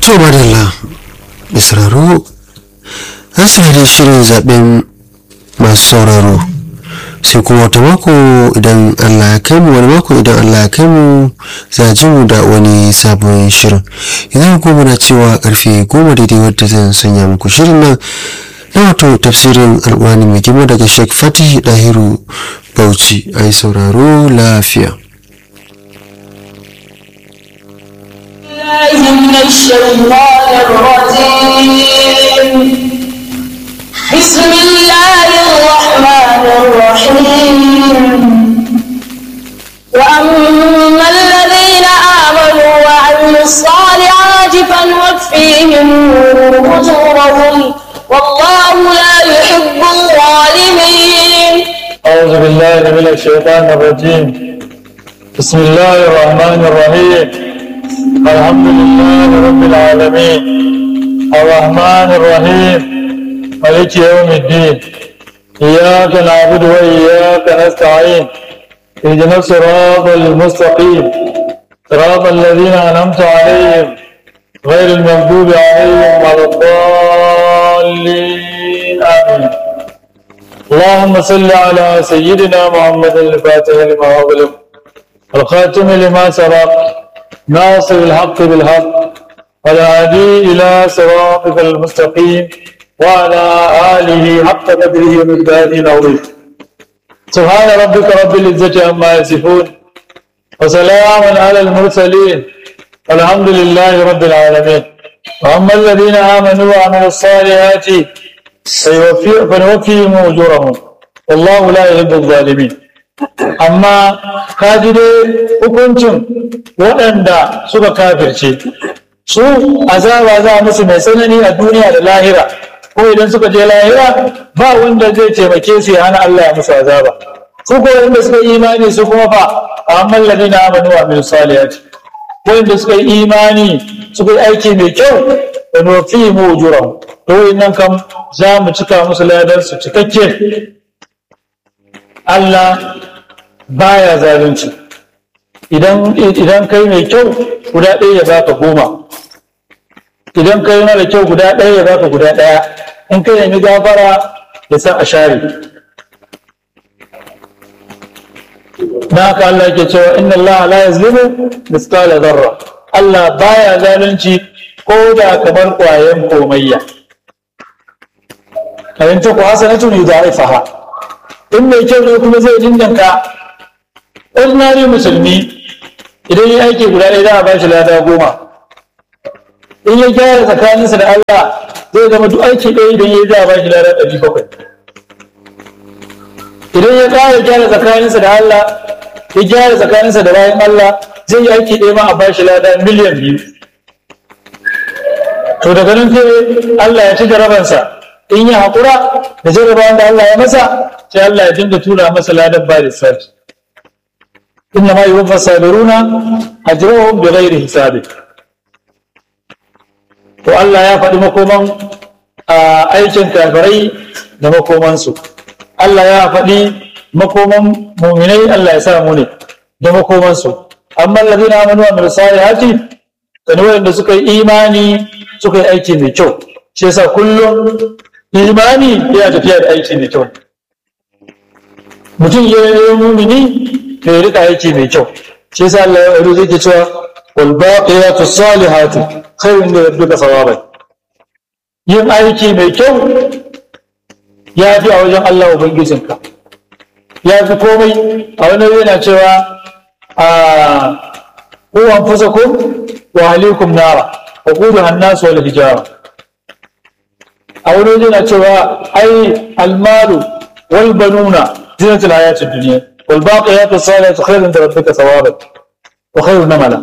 to madalla da sauraro an saurari shirin zaben masu sauraro sai kuma wata mako idan allah ya kai mu wani mako idan allah ya kai mu za ji mu da wani sabon shirin idan kuma na cewa karfe goma daidai wadda zan sanya muku shirin nan na wato tafsirin alwani mai girma daga sheikh fatih dahiru bauchi a yi sauraro lafiya من الشيطان الرجيم بسم الله الرحمن الرحيم وأما الذين آمنوا وعملوا الصالحات فنوفيهم أجورهم والله لا يحب الظالمين أعوذ بالله من الشيطان الرجيم بسم الله الرحمن الرحيم الحمد لله رب العالمين الرحمن الرحيم ملك يوم الدين إياك نعبد وإياك نستعين اهدنا الصراط المستقيم صراط الذين أنعمت عليهم غير المغضوب عليهم ولا الضالين آمين اللهم صل على سيدنا محمد الفاتح لما أغلق الخاتم لما سبق ناصر الحق بالحق والهادي إلى صراطك المستقيم وعلى آله حق قدره ومقداره العظيم سبحان ربك رب العزة عما يصفون وسلام على المرسلين والحمد لله رب العالمين وأما الذين آمنوا وعملوا الصالحات فيوفي- فنوفيهم أجورهم والله لا يحب الظالمين amma kaji dai hukuncin waɗanda suka kafirce su azaba za a musu mai tsanani a duniya da lahira ko idan suka je lahira ba wanda zai taimake su ya hana Allah ya musu azaba su ko wanda suka yi imani su kuma fa amma ladina amanu wa min salihati wanda suka yi imani suka yi aiki mai kyau da nufi mu ujurahum to nan kam za mu cika musu ladan su cikakke Allah baya zalunci idan idan kai mai kyau guda ɗaya ya baka goma idan kai mara kyau guda ɗaya ya baka guda ɗaya in kai nemi gafara ya san a share na haka Allah ke cewa inna Allah la yazlimu misqala zarra Allah baya zalunci ko da kamar ƙwayan komayya kayan ta ku hasanatun yudha'ifaha in mai kyau ne kuma zai dindanka ordinary musulmi idan ya aiki guda ɗaya za a ba shi lada goma in ya gyara tsakaninsa da Allah zai zama duk aiki ɗaya idan ya yi za a ba shi lada ɗari bakwai idan ya ƙara gyara tsakaninsa da Allah ya gyara tsakaninsa da bayan Allah zai yi aiki ɗaya ma a ba shi lada miliyan biyu to daga nan sai Allah ya ci jarabansa in ya haƙura da jarabawan da Allah ya masa sai Allah ya dinga tura masa ladan ba da sarki إنما يوفى الصابرون أجرهم بغير حساب to Allah ya faɗi makoman aikin kafirai da makomansu Allah ya faɗi makoman muminai Allah ya sa mu ne da makomansu amma allazina amanu wa amilus salihati sani wanda suka yi imani suka yi aiki mai kyau shi yasa kullum imani yana tafiya da aiki mai kyau mutum ya yi mumini to ya rika aiki mai kyau shi yasa Allah ya rubuta yake cewa wal baqiyatu salihatu khairun li rabbika thawaban yin aiki mai kyau ya fi a wajen Allah ubangijinka ya fi komai a wani yana cewa a ku anfusakum wa ahlikum nara wa quduha an-nas wal hijara a wani yana cewa ai almalu wal banuna zinatul hayatid dunya والباقيات الصالحات خير عند ربك ثوابا وخير نملا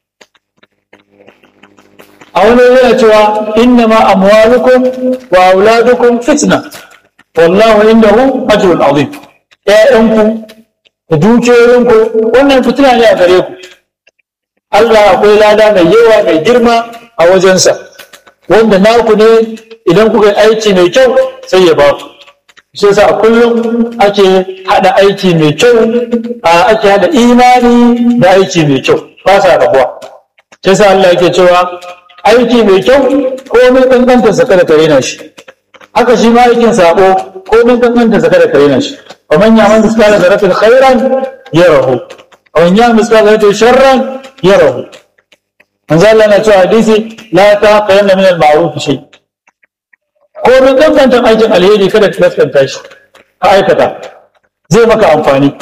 أولا يأتوا إنما أموالكم وأولادكم فتنة والله عنده أجر عظيم يا أنكم dukiyoyinku wannan fitina ne a gare ku Allah akwai lada mai yawa mai girma a wajensa wanda naku ne idan kuka yi aiki mai kyau sai ya ba ku shi yasa kullum ake hada aiki mai kyau a ake hada imani da aiki mai kyau ba sa rabuwa shi yasa Allah yake cewa aiki mai kyau ko mai kankanta sa kada ka rena shi haka shi ma aikin sabo ko mai kankanta sa kada ka rena shi wa man ya'mal mithqala dharratin khairan yarahu wa man ya'mal mithqala dharratin sharran yarahu manzo Allah na cewa hadisi la taqiyanna min al-ma'ruf shay ko mai kankanta aikin alheri kada ka kaskanta shi ka aikata zai maka amfani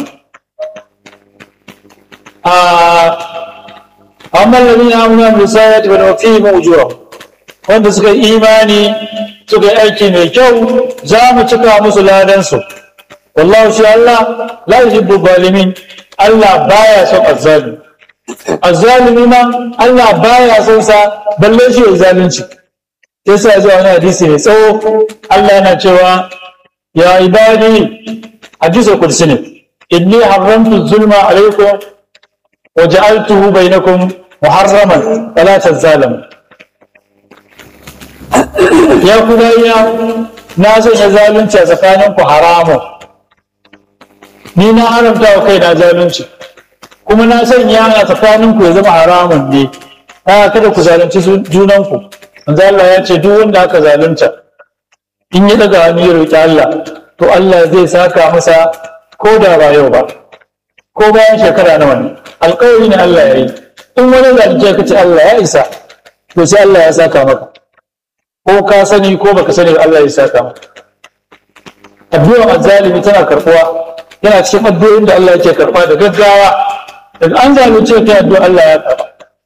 amma lalina amina musayat wa nufi mawjura wanda suka yi imani suka yi aiki mai kyau za mu cika musu ladan su wallahu shi Allah la yuhibbu zalimin Allah baya son azzalimi azzalimi ma Allah baya son sa balle shi ya zalunci yasa ya zo wani hadisi mai tsawo Allah yana cewa ya ibadi hadisul qudsi ne inni haramtu zulma alaikum وجعلته بينكم محرما فلا تظالموا ya kudayya na sanya zalunci a tsakaninku haramun ni na haramta wa kai na zalunci kuma na sanya a tsakaninku ya zama haramun ne a kada ku zalunci junanku manzo Allah ya ce duk wanda aka zalunta in ya daga hannu ya roki Allah to Allah zai saka masa ko da ba yau ba ko bayan shekara nawa ne alƙawari ne Allah ya yi in wani zalunce ka ce Allah ya isa to sai Allah ya saka maka ko ka sani ko baka sani Allah ya saka maka addu'ar azzalimi tana karɓuwa yana cikin addu'o'in da Allah yake karɓa da gaggawa daga an zalunce ka addu'a Allah ya karɓa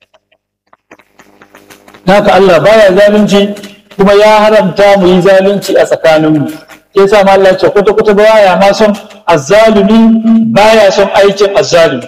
haka Allah baya zalunci kuma ya haramta mu yi zalunci a tsakaninmu ke sa ma Allah ce kwata kwata baya ma son azzalumi baya son aikin azzalumi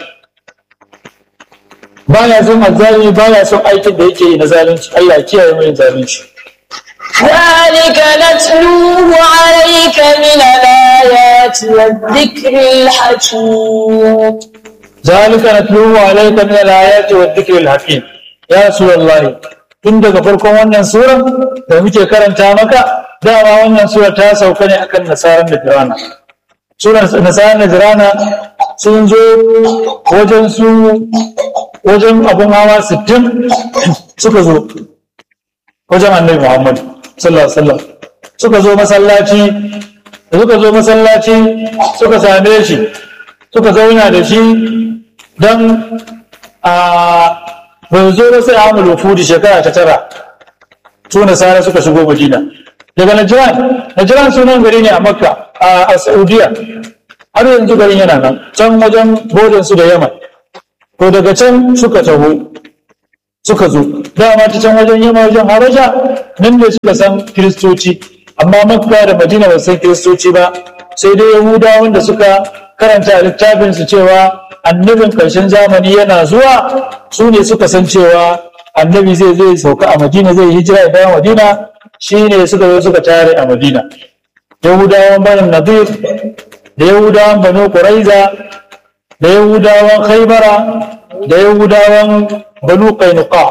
baya son azzalumi baya son aikin da yake yi na zalunci Allah ya kiyaye mai zalunci ذلك نتلوه عليك من الآيات والذكر الحكيم ذلك نتلوه عليك من الآيات والذكر الحكيم يا رسول الله tun daga farkon wannan sura da muke karanta maka dama wannan sura ta sauka ne akan nasaran da firana suran nasaran da firana sun zo wajen su wajen abun hawa sittin suka zo wajen annabi muhammad sallallahu alaihi wasallam suka zo masallaci da suka zo masallaci suka same shi suka zauna da shi don a bai zo ba sai amul wufudi shekara ta tara su nasara suka shigo madina daga najran najran sunan gari ne a makka a saudiya har yanzu garin yana nan can wajen bodin su da yaman to daga can suka taho suka zo dama ta can wajen yamma wajen habasha nan ne suka san kiristoci amma makka da madina ba san kiristoci ba sai dai yahudawan da suka karanta a littafinsu cewa annabin ƙarshen zamani yana zuwa su ne suka san cewa annabi zai zai sauka a madina zai hijira ya dawo madina shi ne suka zo suka tare a madina yahudawan banin nadir da yahudawan banu quraiza da yahudawan khaybara da yahudawan banu qainuqa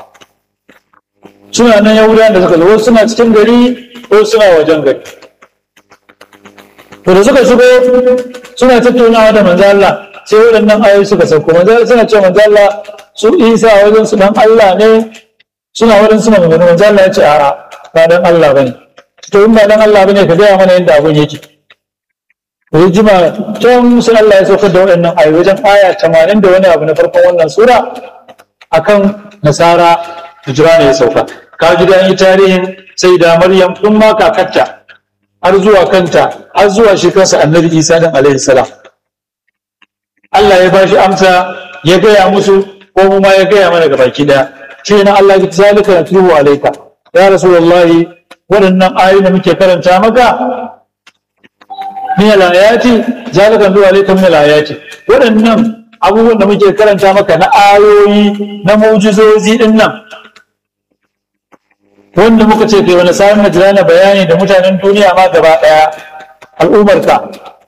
suna nan yahudawan da suka zo wasu suna cikin gari ko suna wajen gari to da suka shigo suna tattaunawa da manzo Allah sai waɗannan ayoyi suka sauko manzo suna cewa manzo Allah su Isa wajen su dan Allah ne suna wurin suna magana manzo Allah ya ce a'a ba dan Allah bane to in ba dan Allah bane ka gaya mana yadda abun yake to jima can sai Allah ya saukar da waɗannan ayoyi wajen aya 80 da wani abu na farkon wannan sura akan nasara hijira ne ya sauka ka ji da yi tarihin sai da Maryam din ma kakarta har zuwa kanta har zuwa shi kansa annabi Isa dan alaihi salam Allah ya bashi amsa ya gaya musu ko mu ma ya gaya mana ga baki daya shi ne Allah ya zalika natluhu alayka ya rasulullahi waɗannan ayoyi da muke karanta maka min al-ayati zalika natluhu alayka min al-ayati waɗannan abubuwan da muke karanta maka na ayoyi na mu'jizozi din nan wanda muka ce kai wani sa'in na bayani da mutanen duniya ma gaba daya al'ummarka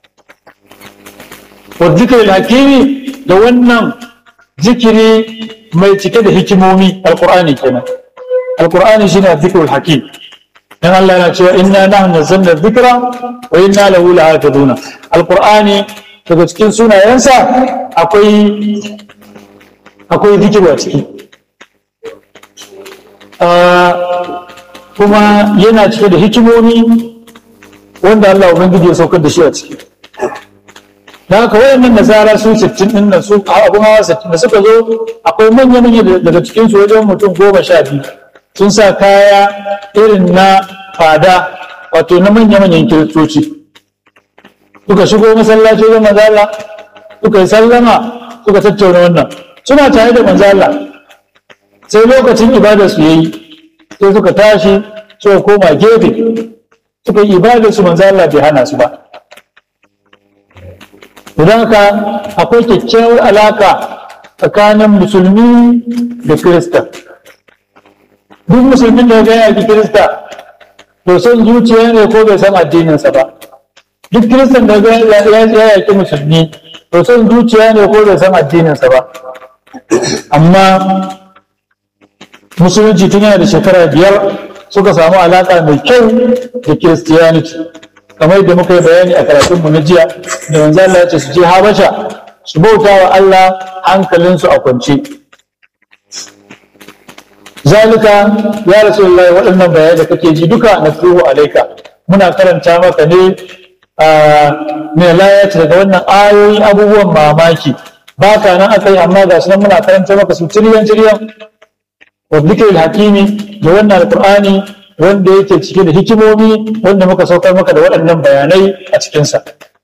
والذكر الحكيم da wannan zikiri mai cike da hikimomi alqur'ani kenan alqur'ani shine zikrul hakim dan Allah yana cewa inna nahnu nazzalna dhikra wa inna lahu lahafizuna alqur'ani daga cikin sunayensa akwai akwai zikiru a ciki kuma yana cike da hikimomi wanda Allah Ubangiji ya saukar da shi a ciki da haka wayannan nasara su 60 din nan su abun hawa 60 da suka zo akwai manya manya daga cikin su wajen mutum goma sha biyu sun sa kaya irin na fada wato na manya manyan kiristoci suka shigo masallaci wajen manzala suka yi sallama suka tattauna wannan suna tare da manzala sai lokacin ibadar su yayi sai suka tashi suka koma gefe suka yi ibadar su manzala bai hana su ba don haka akwai kyakkyawar alaka tsakanin musulmi da kirista duk musulmin da ya yaki kirista to son zuciya ne ko bai san addininsa ba duk kiristan da ya yaki musulmi to son zuciya ne ko bai san addininsa ba amma musulunci tun yana da shekara biyar suka samu alaka mai kyau da kiristiyaniti kamar da muka yi bayani a karatunmu na jiya da manzo Allah ya ce su je Habasha su bauta wa Allah hankalinsu a kwance zalika ya rasulullahi waɗannan bayanai da kake ji duka na tuhu alaika muna karanta maka ne mai layata daga wannan ayoyin abubuwan mamaki ba ka nan aka yi amma ga su nan muna karanta maka su tiriyan tiriyan wa dhikr hakimi da wannan alqur'ani wanda yake cike da hikimomi wanda muka saukar maka da waɗannan bayanai a cikinsa.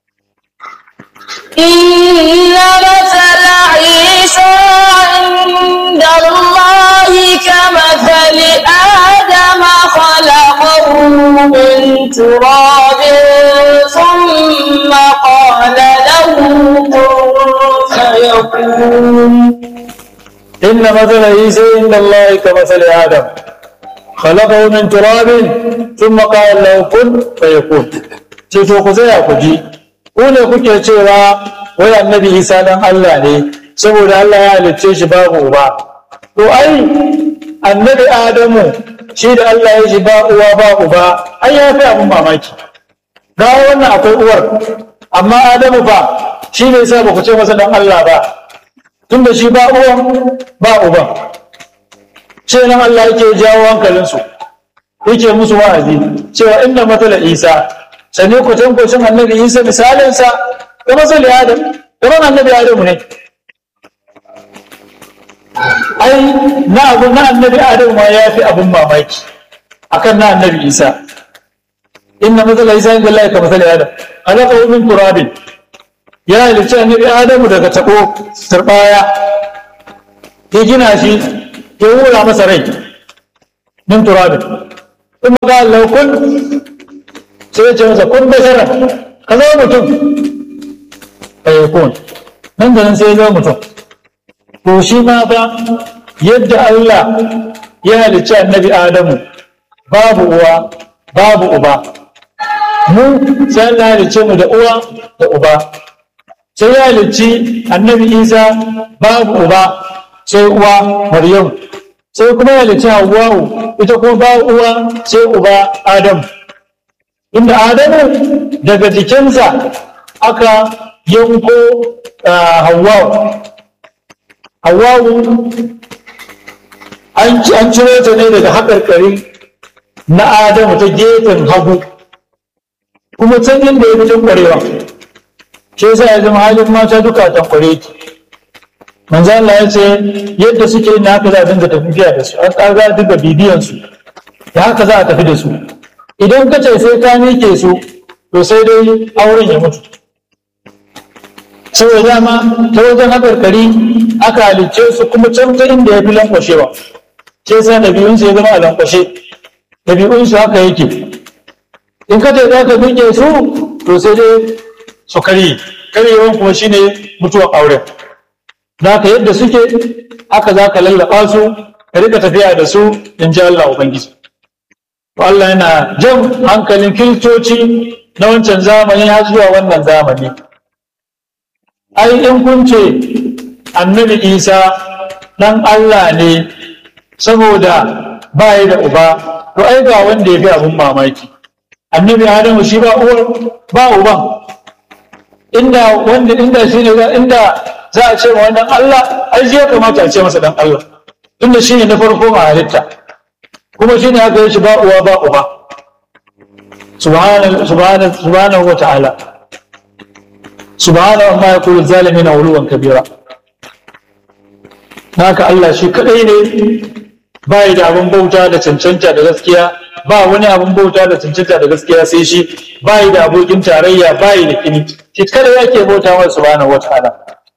إن مثل عيسى عند الله كمثل آدم خلقه من تراب ثم قال له كن فيكون إن مثل عيسى عند الله كمثل آدم خلقه من تراب ثم قال له كن فيكون ce to ku tsaya ku ji ku ne kuke cewa wai annabi isa dan Allah ne saboda Allah ya halicce shi babu uba to ai annabi adamu shi da Allah ya shi ba uwa ba uba ai ya fi abin mamaki ga wannan akwai uwar amma adamu ba shi ne sa ba ku ce masa dan Allah ba tunda shi ba uwan ba uban ce nan Allah yake jawo hankalinsu yake musu wa'azi cewa inna matala isa sani kwatan kwacin annabi isa misalinsa da masali adam kamar annabi adamu ne ai na abu na annabi adamu ma ya fi abin mamaki akan na annabi isa inna matala isa inda Allah ka masali adam alaka min turabin ya halicci annabi adamu daga tabo turbaya ya gina shi ya wura masa rai min turabin kuma ga Allah kun sai ya ce masa kun basara ka zama mutum bai kun nan da nan sai ya zama mutum to shi ma fa yadda Allah ya halicci annabi Adamu babu uwa babu uba mu sai Allah ya halicce mu da uwa da uba sai ya halicci annabi Isa babu uba sai uwa Maryam sai kuma ya halicci Hawwa'u ita kuma ba uwa sai uba Adam inda Adamu daga jikinsa aka yanko Hawwa'u Hawwa'u an ciro ta ne daga haƙarƙari na Adamu ta gefen hagu kuma can inda ya fi ƙwarewa shi yasa ya zama halin mata duka tankware ki manzo Allah ya ce yadda suke na haka za a dinga tafiya da su an ƙaga dinga bibiyan su da haka za a tafi da su idan ka ce sai ka mike su to sai dai auren ya mutu saboda dama ta wajen haƙarƙari aka halicce su kuma can ta inda ya fi lankwashewa sai sa ɗabi'unsu ya zama a lankwashe ɗabi'unsu haka yake in ka ce za ka miƙe su to sai dai su karye karyewan kuma shine mutuwar auren za ka yadda suke haka za ka lallaba su ka rika tafiya da su in ji Allah Ubangiji Allah yana jan hankalin kiristoci na wancan zamani har zuwa wannan zamani ai in kun ce annabi isa dan Allah ne saboda ba da uba to ai ga wanda ya fi abin mamaki annabi adamu shi ba uwar ba uban inda wanda inda shi ne inda za a ce ma wannan Allah ai ya kamata a ce masa dan Allah tunda shi ne na farko ma halitta kuma shine haka ya shi ba uwa ba uba subhanahu wa ta'ala subhanahu amma ya kuri zalimi na wuluwan kabira haka Allah shi kadai ne ba da abin bauta da cancanta da gaskiya ba wani abin bauta da cancanta da gaskiya sai shi ba da abokin tarayya ba da kini shi kada yake bauta wa subhanahu wa ta'ala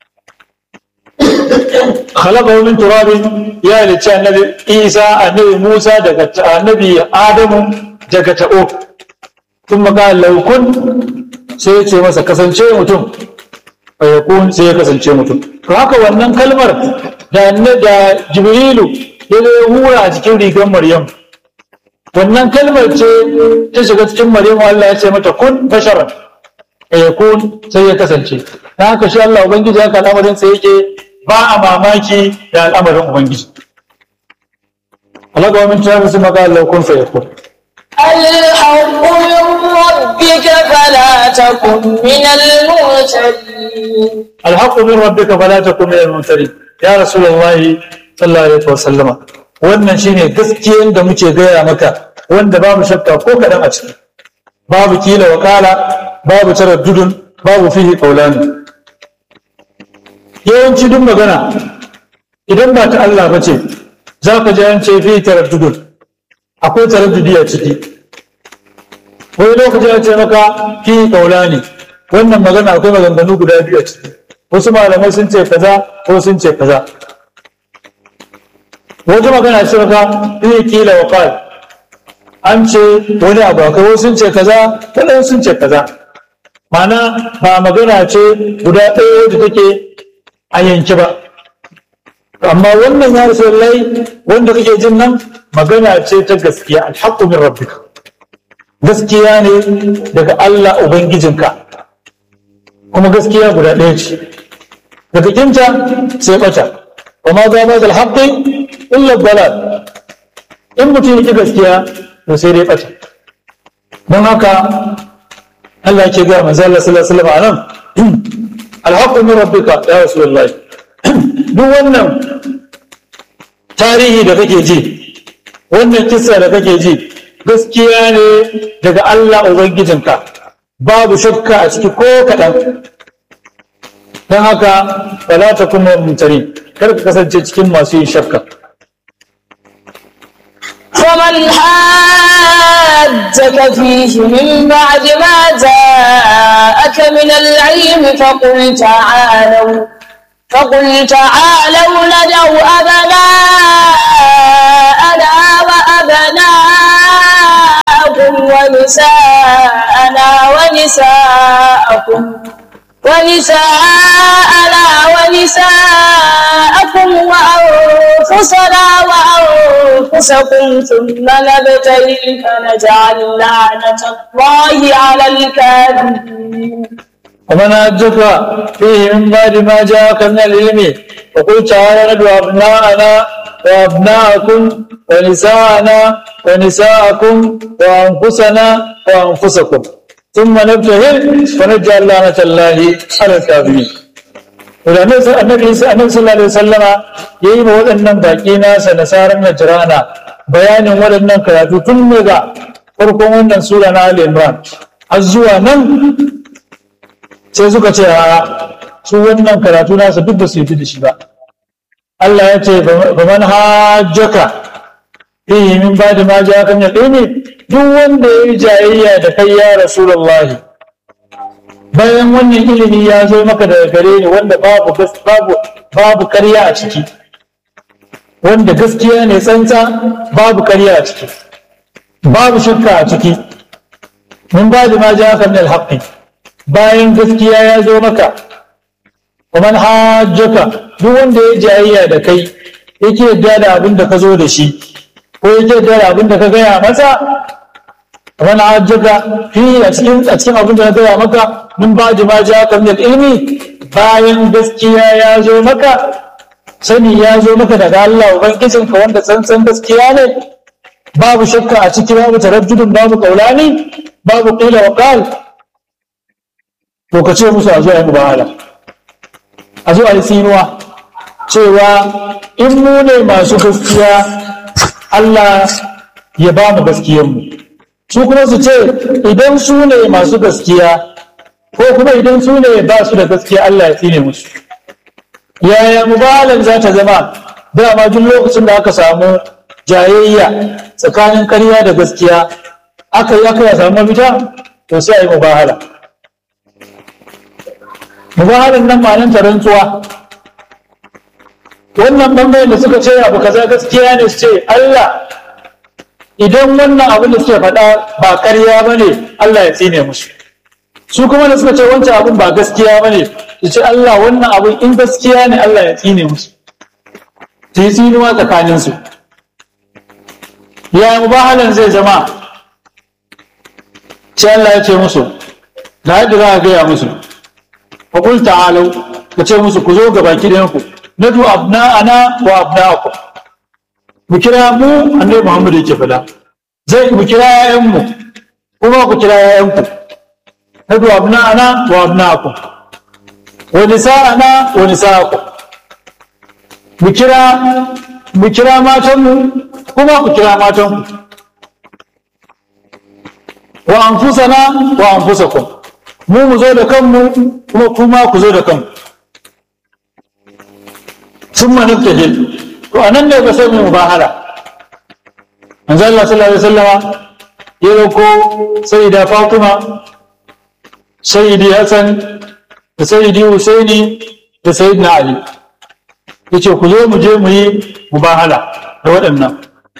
خلقه من تراب يا لتي النبي عيسى النبي موسى daga annabi Adamu daga ta'o ثم قال لو كن sai ya ce masa kasance mutum fayakun sai ya kasance mutum to haka wannan kalmar da da Jibrilu ya zo hura a cikin rigar Maryam wannan kalmar ce ta shiga cikin Maryam Allah ya ce mata kun basharan fayakun sai ya kasance dan haka shi Allah ubangiji haka al'amarin sai yake ba a mamaki da al'amarin Ubangiji. Allah ga wani tunanin su maka Allah kun faye kun. الحق من ربك فلا تكن من المرسلين Alhaqqu min rabbika fala takun minal mumtarin. Ya Rasulullahi sallallahu alaihi wasallama. Wannan shine gaskiyan da muke gaya maka wanda babu shakka ko kadan a ciki. Babu kila wakala, babu taraddudun, babu fihi qawlani. yawanci duk magana idan ba ta Allah ba ce za ka ji an ce fi taraddudun akwai taraddudi a ciki wani lokaci an ce maka fi kaula ne wannan magana akwai maganganu guda biyu a ciki wasu malamai sun ce kaza ko sun ce kaza wata magana ce maka fi kila wa qal an ce wani abu akwai wasu sun ce kaza wadansu sun ce kaza ma'ana ba magana ce guda ɗaya da take a yanki ba amma wannan ya rasu lai wanda kake jin nan magana ce ta gaskiya alhaqqu min rabbika gaskiya ne daga Allah ubangijinka kuma gaskiya guda ɗaya ce daga kinta sai bata wa ma za ba da alhaqqi illa dalal in mutum yake gaskiya to sai dai bata don haka Allah ke ga manzo Allah sallallahu alaihi wasallam anan alhaqqu min rabbika ya rasulullahi duk wannan tarihi da kake ji wannan kissa da kake ji gaskiya ne daga Allah ubangijinka babu shakka a ciki ko kaɗan don haka wala ta kuma mutane kar ka kasance cikin masu yin shakka فمن حاجك فيه من بعد ما جاءك من العلم فقل تعالوا فقل تعالوا ندعو أبناءنا وأبناءكم ونساءنا ونساءكم ونساءنا ونساءكم وأنفسنا وأنفسكم ثم نبتهل فنجعل لعنة الله على الكاذبين ومن أجك فيه من بعد ما جاءك من العلم وقل تعالى ندعو أبناءنا وأبناءكم ونساءنا ونساءكم وأنفسنا وأنفسكم ثم نبتهل فنجعل لعنة الله على الكاذبين da annabi annabi sallallahu alaihi wasallama yayi ma waɗannan baki nasa nasaran najrana bayanin waɗannan karatu tun daga farkon wannan sura na Ali Imran har zuwa nan sai suka ce a su wannan karatu nasa duk ba su yi da shi ba Allah ya ce ba man hajjaka fihi min ba'di ma ja'aka min al-ilmi duk wanda yayi jayayya da kai ya rasulullahi bayan wannan ilimi ya zo maka daga gare ni wanda babu babu babu ƙarya a ciki wanda gaskiya ne tsantsa babu ƙarya a ciki babu shakka a ciki min ba'di ma ja'aka min al-haqqi bayan gaskiya ya zo maka ومن hajjaka duk wanda ya jayayya da kai yake yadda da abin da ka zo da shi ko yake yadda da abin da ka gaya masa ومن hajjaka fi a cikin a cikin abin da na gaya maka min ba ma ja ka min ilmi bayan gaskiya ya zo maka sani ya zo maka daga Allah ubangijin ka wanda tsantsan gaskiya ne babu shakka a ciki babu taraddudin babu kaulani babu qila wa qal to ka ce musu a zo a yi mubahala a zo a yi tsinuwa cewa in mu ne masu gaskiya Allah ya ba mu gaskiyarmu su kuma su ce idan su ne masu gaskiya ko kuma idan su ne ba su da gaskiya Allah ya tsine musu yaya mubalan za ta zama dama duk lokacin da aka samu jayayya tsakanin ƙarya da gaskiya aka yi aka samu mafita to sai a yi mubahala mubahalan nan ma'anin ta rantsuwa wannan bangaren da suka ce abu kaza gaskiya ne su ce Allah idan wannan abin da suke faɗa ba ƙarya ba ne Allah ya tsine musu su kuma da suka ce wancan abin ba gaskiya ba ne su ce Allah wannan abin in gaskiya ne Allah ya tsine musu su yi tsinuwa tsakaninsu ya mubahalan zai zama sai Allah ya ce musu ga yadda za a gaya musu wa qul ta'alu ka ce musu ku zo ga baki da ku nadu abna'ana wa abna'akum mu kira mu annabi Muhammad yake fada zai mu kira yayan mu kuma ku kira yayan ku nadu abna'ana wa abna'akum wa nisa'ana wa nisa'akum mu kira mu kira matan mu kuma ku kira matan ku wa anfusana wa anfusakum mu mu zo da kanmu kuma kuma ku zo da kanku sun manufta hil to anan ne ba sai mu mubahala manzo Allah sallallahu alaihi wasallama ya dauko sayyida Fatima sayyidi Hassan da sayyidi Husaini da sayyidina Ali yace ku zo mu je mu yi mubahala da waɗannan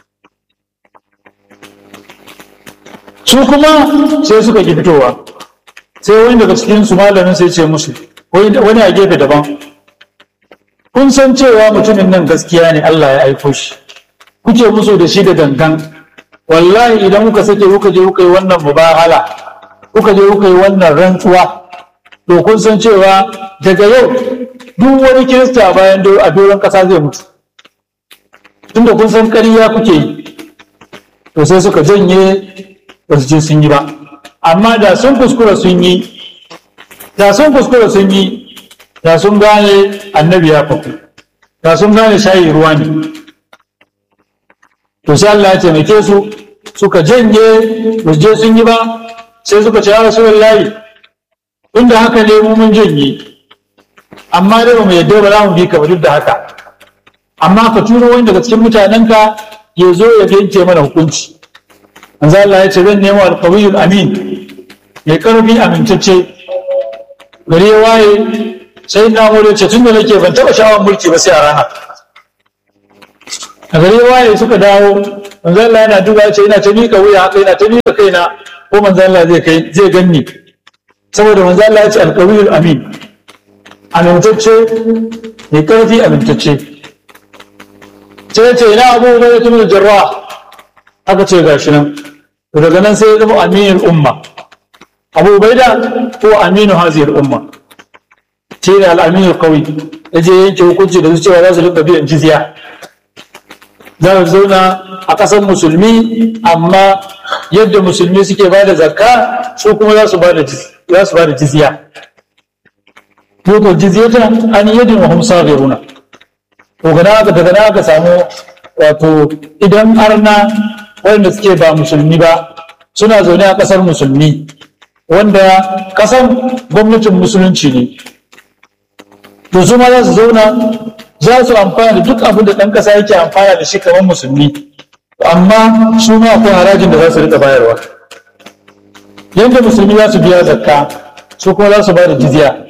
su kuma sai suka ki fitowa sai wani daga cikin su malamin sai ce musu wani a gefe daban kun san cewa mutumin nan gaskiya ne Allah ya aiko shi kuke musu da shi da gangan wallahi idan kuka sake kuka je kuka yi wannan mubahala kuka je kuka yi wannan rantsuwa to kun san cewa daga yau duk wani kirista bayan a doron kasa zai mutu tunda kun san ƙarya kuke yi to sai suka janye ba su ce sun yi ba amma da sun kuskura sun yi da sun kuskura sun yi da sun gane annabi ya faku da sun gane shayi ruwa ne to sai Allah ya taimake su suka janye ba su je sun yi ba sai suka ce ya rasulullahi inda haka ne mu mun janye amma dai ba mu yadda ba za mu bi ka ba duk da haka amma ka turo wani daga cikin mutanenka ya zo ya yanke mana hukunci manzo Allah ya ce zan nemo alqawiyul amin mai karfi amintacce gari ya waye sai na mure ce tun da nake ban taba sha'awar mulki ba sai a rana a gari ya waye suka dawo manzo Allah yana duba ya ce ina ta mika wuya haka ina ta mika kaina ko manzo Allah zai kai zai ganni saboda manzo Allah ya ce alqawiyul amin amintacce mai karfi amintacce sai ce ina abu da ya tunu jarrah aka ce gashi nan to daga nan sai ya zama aminul umma abu baida ko aminu haziyar umma shi ne al'aminu kawai ya je yanke hukunci da su cewa za su rika biyan jizya za su zauna a ƙasar musulmi amma yadda musulmi suke ba da zakka su kuma za su ba da jizya Yoko jizyata an yadin wa humsa gairuna. To gana aka daga na aka samu wato idan arna wanda suke ba musulmi ba suna zaune a ƙasar musulmi wanda ƙasar gwamnatin musulunci ne to su ma za su zauna za su amfana da duk abin da ɗan ƙasa yake amfana da shi kamar musulmi amma su ma akwai harajin da za su rika bayarwa yadda musulmi za su biya zakka su kuma za su ba da jizya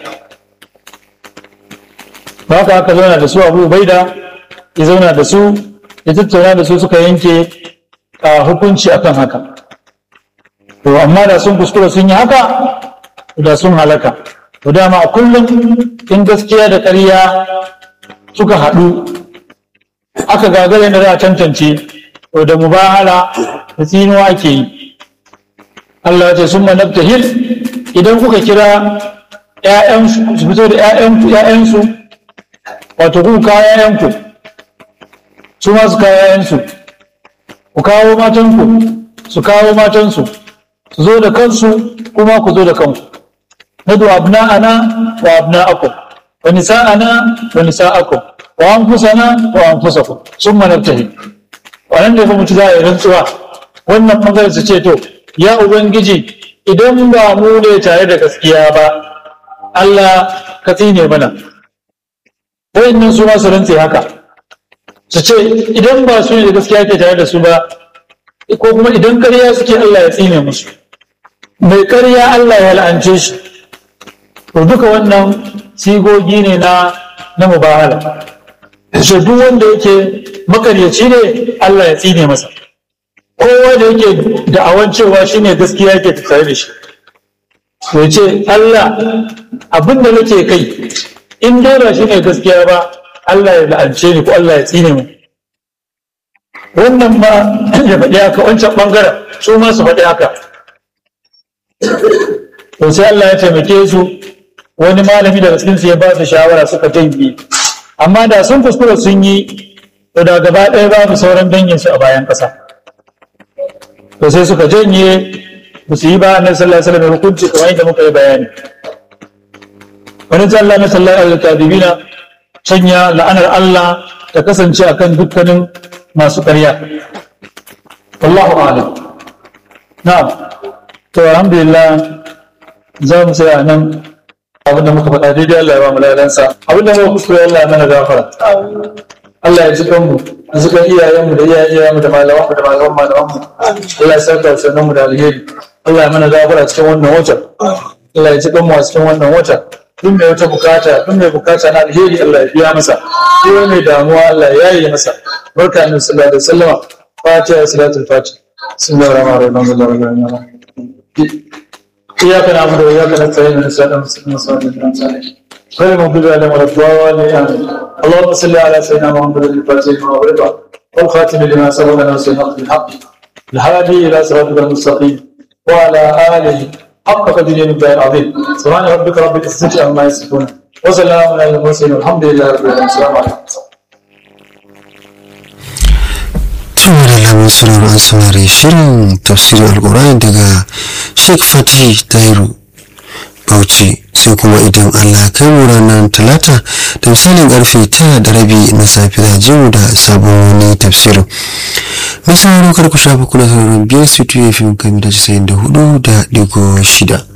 ba ka aka zauna da su abu baida ya zauna da su ya tattauna da su suka yanke a hukunci akan haka to amma da sun kuskura sun yi haka da sun halaka to dama a kullum in gaskiya da ƙarya suka haɗu aka gagara da za a tantance to da mubahala da tsinuwa ake yi Allah ce sun manabta hil idan kuka kira ‘ya'yansu su fito da ‘ya'yansu wato kuka kawo ‘ya'yanku su ma su kawo ‘ya'yansu ku kawo matanku su kawo matansu su zo da kansu kuma ku zo da kanku nadu abna'ana wa abna'akum wa nisa'ana wa nisa'akum wa anfusana wa anfusakum summa nabtahi wannan da kuma za a yi rantsuwa wannan bangaren su ce to ya ubangiji idan ba mu ne tare da gaskiya ba Allah ka tsine mana wayannan su ma su rantse haka su ce idan ba su ne da gaskiya ke tare da su ba ko kuma idan ƙarya suke Allah ya tsine musu mai ƙarya Allah ya la'ance shi to duka wannan sigogi ne na na mubahala shi duk wanda yake makaryaci ne Allah ya tsine masa kowa da yake da'awan cewa shine gaskiya yake tare da shi to ce Allah abin da nake kai in dai ba shine gaskiya ba Allah ya la'ance ni ko Allah ya tsine mu wannan ma ya faɗi haka wancan ɓangaren su ma su faɗi haka to sai Allah ya taimake su wani malami daga cikin su ya ba su shawara suka janye amma da sun kuskura sun yi to da gaba ɗaya babu sauran dangin su a bayan ƙasa to sai suka janye ba su yi ba annabi sallallahu alaihi wasallam hukunci kamar yadda muka yi bayani wani Allah na sallallahu alaihi kadibina sanya la'anar Allah ta kasance akan dukkanin masu ƙarya wallahu a'lam na'am to alhamdulillah za mu tsaya nan abin da muka faɗa daidai Allah ya ba mu ladansa abin da muka kuskure Allah ya mana gafara Allah ya ji kanmu da suka iyayenmu da iyayen iyayenmu da malamanmu da malaman malamanmu Allah ya saka sanan mu da alheri Allah ya mana gafara cikin wannan wata Allah ya ji kanmu a cikin wannan wata duk mai wata bukata duk mai bukata na alheri Allah ya biya masa duk mai damuwa Allah ya yi masa barka annabi sallallahu alaihi wasallama fatiha salatul fatiha bismillahir rahmanir rahim alhamdulillahi rabbil إياك نعبد وإياك نستعين من الصراط المستقيم صراط الذين أنعمت عليهم غير المغضوب عليهم ولا الضالين آمين اللهم صل على سيدنا محمد الفاتح لما أغلق والخاتم لما سبق ناصر الحق بالحق الهادي إلى صراطك المستقيم وعلى آله حق قدره من العظيم سبحان ربك رب العزة عما يصفون وسلام على المرسلين والحمد لله رب العالمين السلام عليكم tun da lamun sauraro an saurari shirin tafsirin alkur'ani daga sheikh fatih tairu bauchi sai kuma idan allah kai mu ranar talata da misalin karfe tara da rabi na safe za je mu da sabon wani tafsirin mai sauraro kar ku shafa kuna sauraron biyar su tuye fim kami da casa'in da hudu da digo shida